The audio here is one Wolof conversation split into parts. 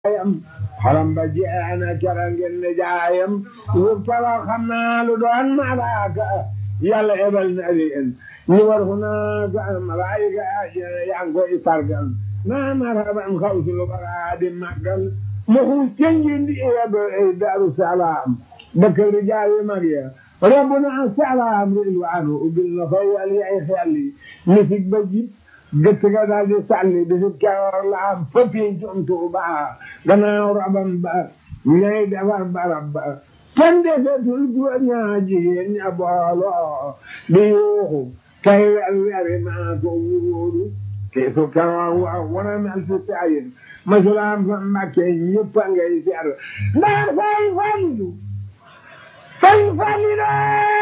jaayam xolam ba jeex na keroog ngeen ne jaayam yëpp tala xam naa lu doon malaaka yàlla ebal na leen ñu war fu naa ka malaayika yaa ngi koy sargal naa maraban xawsu lu bara di màggal maxu cenjin di yeb daru salaam dëkk rijaal yi mag ya rabbuna salaam rilwaanu ubbil na koy wal yay xelli misik ba jib gëtt ga daal di sànni bisib keroog la am fëppi jom Tuuba gannaaw rabam ba ñay defar barab ba kenn desetul góor ñaa jigéen ña booloo di yuuxu kay wer weri maa ko wuuru te su keroog wa wana mel si sayin masulaam fa Mbàkke ñëpp a ngay ser ndax fay falilu fay falilu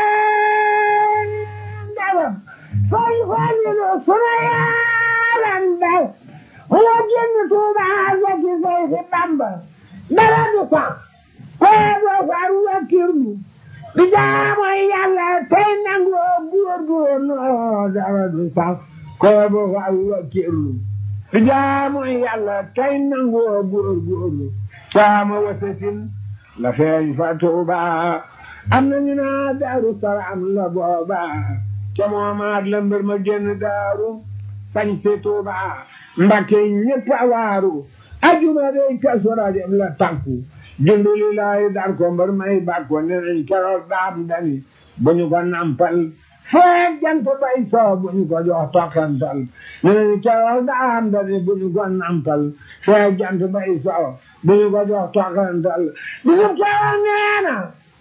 ndawam fay falilu suna yaalan dal wala génn Tuuba zaki fay si Bamba dara du sax koo doo far wakkirlu di jaamu Yàlla tey nangu góorgóorlu dara du sax koo doo far wakkirlu di jaamu Yàlla tey nangu góorgóorlu caama wasatin la feeñ fa Tuuba am nañu naa Daaru Salaam la booba ca moomaat la mbir ma génn daaru sañ si Tuuba Mbàkke ñëpp a waaru ajuma day kasu rajab la tànku jundu li laay dar ko mbër may bàkko ne nañ keroog daam dani bu ñu ko nampal feeg jant bay soo bu ñu ko jox tokkantal ne nañ keroog daam dani bu ñu ko nampal feeg jant bay soo bu ñu ko jox tokkantal bu ñu keroog neena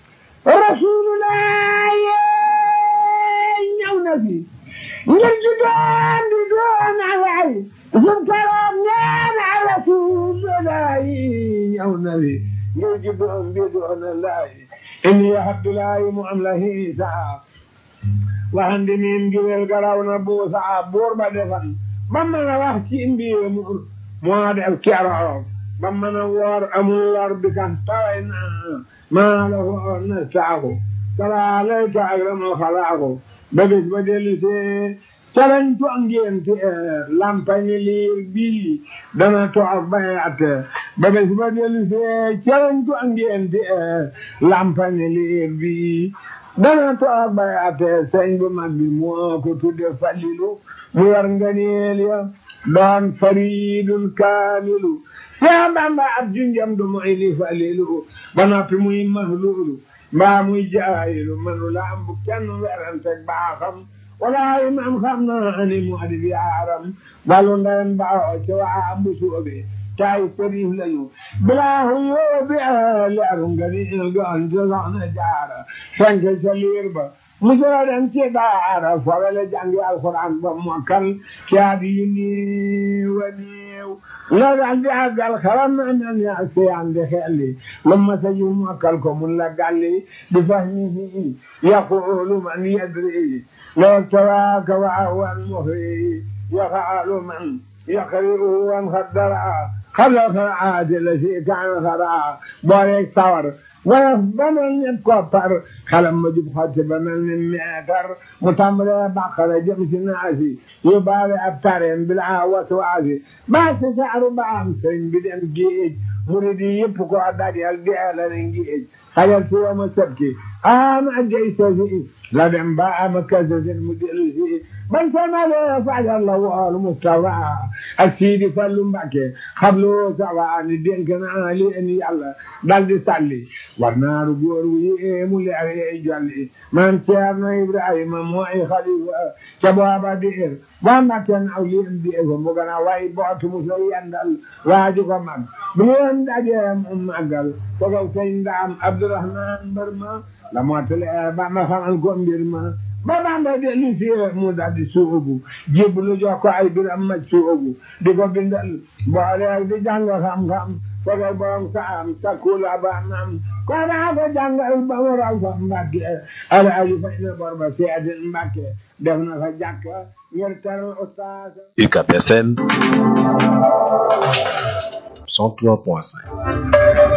rasulullah ñëw na fi ngir di doon di doon alay Sun keroog neena rasulullah ñëw na fi ngir di doon di doon alay inni abdullahi mu am la hiisa waxandi miin giwel garaw na buusa buur ba defan ba mën a wax ci mbir mu moo def keroog ba mën a woor amul lor bi kan taway na maa la woor na saaku salaa alayka akramal xalaaku ba bis ba dellu see calañ to ngénte lampañi liir bii dana toog bayat ba bis ba dellu see calañ to ngénte lampañi liir bii dana toog bayat sëñ bu mag bi moo ko tudde falilu mu war nganeel ya doon faridun kaamilu Seex Bamba ab junjam du moy li falilu ba noppi muy mahlulu mbaa muy jaayilu manu la am bu kenn werante baaxam walaay man xam naa ni mu adi bi aaram walu ndeyam baaxoo ci waa ambu soobe taay sëriñ lañu bilaahu yóobi leeru nga ni goon ci soxna jaara fenke ca liir ba mu jëla dem ci daara fawele jàngi alxuraan ba mokkal caat yi néew a néew la daan di àggal xalam na nan ya seyande xelli lu ma sa yu mokkal ko mun la galli bi fahmihi yaqulu man yadri law tawaaka wa awan muhri yaqaalu man yaqriru wan xaddara xabla xaraati la si kaan xara booleeg sawar wala ba mel ni koppar xalam ma jub xotti ba mel ni meetar mu tàmbalee bàqara jëm si naasi yu baale ab tareen bila waswaasi baa si saaru ba am sëñ bi dem géej murid yi yëpp ko dajal deela ne géej xajal si wama sëbki ama jay sosi la dem ba ama kasasin mu dellu si ban samalee fajar la wool Mustafa ak Sidi Fallu Mbàkke xablu sawa ni dénk naa leen yàlla dal di salli war naaru góor wu yéemu leer yey jolli man Ceerno Ibrahima mooy xalifa ca booba diir waa Mbàkke naw leen diir ko mu gën a way bootu mu so yendal waaji ko mag bu leen dajee mu màggal ko ko sëñ Ndaam Abdourahman mbër ma la mootale ba ma xamal ko mbir ma ba Bamba dellu si mu daal di suubu jébbalu jox ko ay biram ma suubu di ko bindal boole di jàng xam-xam fogal borom saam takkula ba nam ko daa ko jàngal ba mu raw fa Mbàkke alaaji fay na bor ba seedin Mbàkke def na fa jàkka ngir teral ustaas UCAB FM 103.5